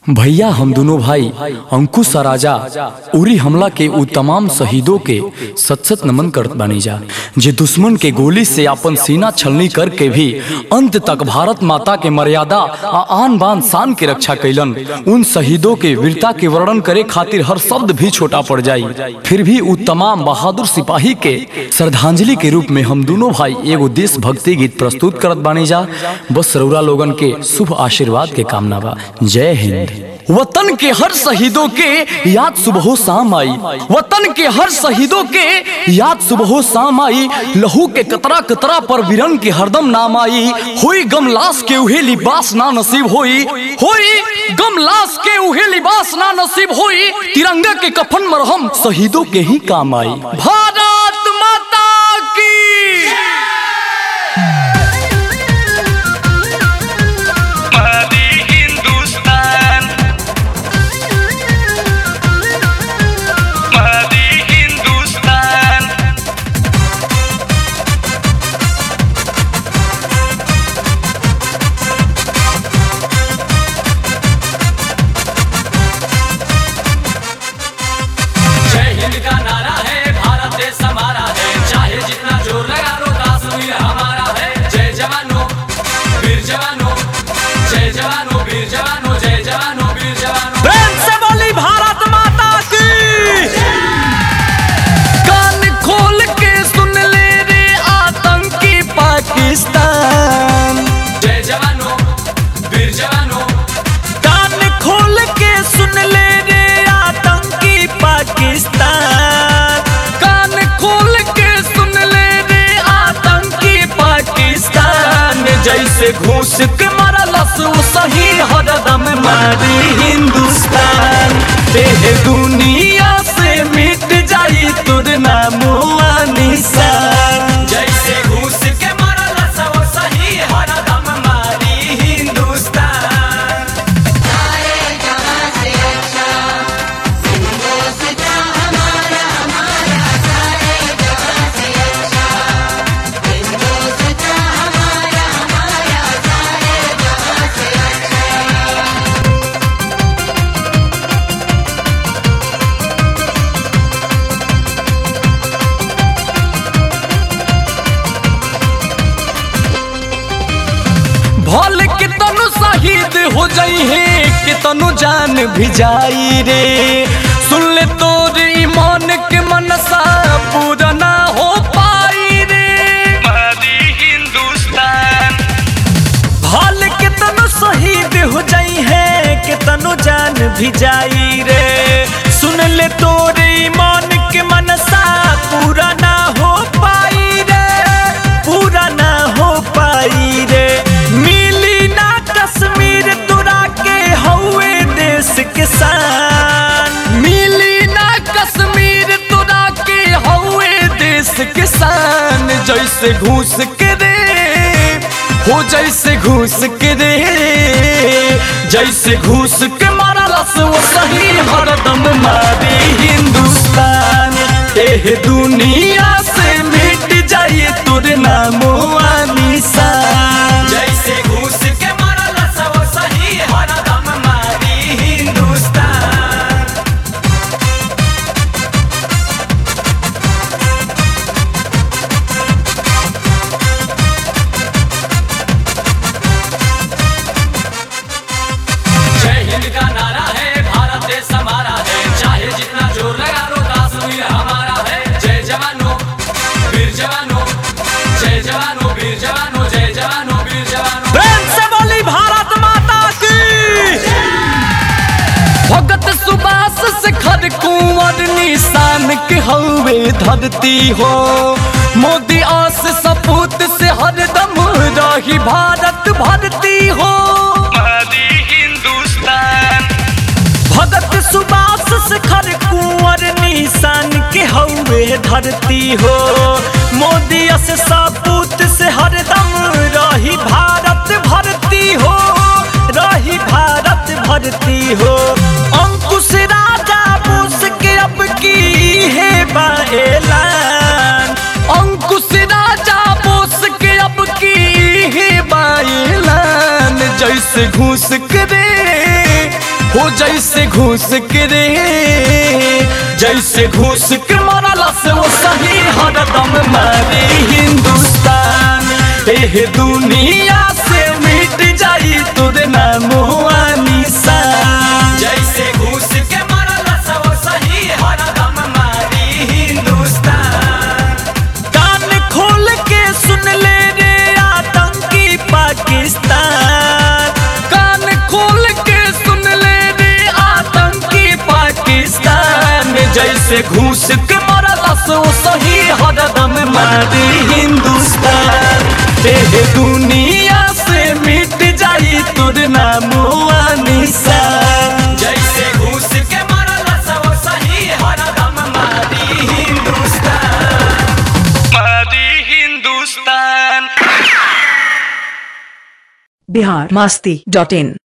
भैया हम दोनों भाई अंकुश और राजा उरी हमला के उ तमाम शहीदों के सत सत नमन करत बानी जा जे दुश्मन के गोली से अपन सीना छलनी करके भी अंत तक भारत माता के मर्यादा आ आन बान शान के रक्षा कैलन उन शहीदों के वीरता के वर्णन करे खातिर हर शब्द भी छोटा पड़ जाई फिर भी उ तमाम बहादुर सिपाही के श्रद्धांजलि के रूप में हम दोनों भाई एगो देशभक्ति गीत प्रस्तुत करत बानी जा बस रउरा लोगन के शुभ आशीर्वाद के कामना बा जय हिंद वतन के हर शहीदों के याद सुबह शाम आई वतन के हर शहीदों के याद सुबह शाम आई लहू के कतरा कतरा पर वीरन के हरदम नाम आई हुई गम लाश के उहे लिबास ना नसीब होई हुई गम लाश के उहे लिबास ना नसीब होई तिरंगा के कफन मरहम शहीदों के ही काम आई भारत माता की मादी हिंदुस्तान मादी हिंदुस्तान जय हिंद का नारा है भारत देश हमारा है चाहे जितना जोर लगा लो कश्मीर हमारा है जय जवानों वीर जवानों जय जवानों वीर जवानों जय जवानों वीर जवानों प्रेम से बोली भारत माता की कान खोल के सुन ले रे आतंकी पाकिस्तान जय जवानों वीर जवानों कान खोल के सुन ले रे आतंकी पाकिस्तान कान खोल के सुन ले रे आतंकी पाकिस्तान जैसे घूस के मरलस वो सही हरदम मारी हिंदुस्तान देह दुनिया से मिट जाई तुर नामो निशान जैसे घूस के मरल सब सही हरदम मारी हिंदुस्तान भल के तनु शहीद हो जाई है कि तनु जान भी जाई रे सुन ले तोर ईमान के मनसा पूरा ना हो पाई रे मादी हिंदुस्तान भल के तनु शहीद हो जाई है कि तनु जान भी जाई रे सुन ले तोर ईमान के मनसा पूरा ना हो पाई रे पूरा ना हो पाई रे मिली ना कश्मीर तुरा के हौवे देश के शान मिली ना कश्मीर तुरा के हौवे देश के शान जैसे घूस के रे हो जैसे घूस के रे जैसे घूस के मारलस वो सही हरदम मारी हिंदुस्तान एह दुनिया से मिट जाइए तुर नामो निशान जैसे घूस के मरल सब सही हरदम मारी हिंदुस्तान जय हिंद का नारा है भारत देश हमारा है चाहे जितना जोर लगा लो कश्मीर हमारा है जय जवानों वीर जवानों जय जवानों वीर जवानों जय जवानों वीर जवानों प्रेम से बोली भारत माता की भगत सुबास से खर कुंवर निशान के हवे धरती हो मोदी आस सपूत से हरदम रही भारत भरती हो मादी हिंदुस्तान भगत सुबास से खर कुंवर निशान के हवे धरती हो मोदी से सपूत से हरदम रही भारत भरती हो रही भारत भरती हो अंकुश राजा बोस के अब की है बाएलान अंकुश राजा बोस के अब की है बाएलान जैसे घूस के रे हो जैसे घूस के रे जैसे घूस के मारला से वो सही हरदम मारे हिंदुस्तान एह दुनिया से मिट जाई तुर नाम हुआ निशान जैसे घूस के मरला सब सही हरदम मारी हिंदुस्तान कान खोल के सुन ले रे आतंकी पाकिस्तान कान खोल के सुन ले रे आतंकी पाकिस्तान जैसे घूस के मरला सो सही हरदम मारी हिंदुस्तान एह दुनिया से मिट जाई तुर नाम हुआ निशान जैसे घूस के मरला सब सही हरदम मारी हिंदुस्तान मादी हिंदुस्तान बिहार मस्ती डॉट इन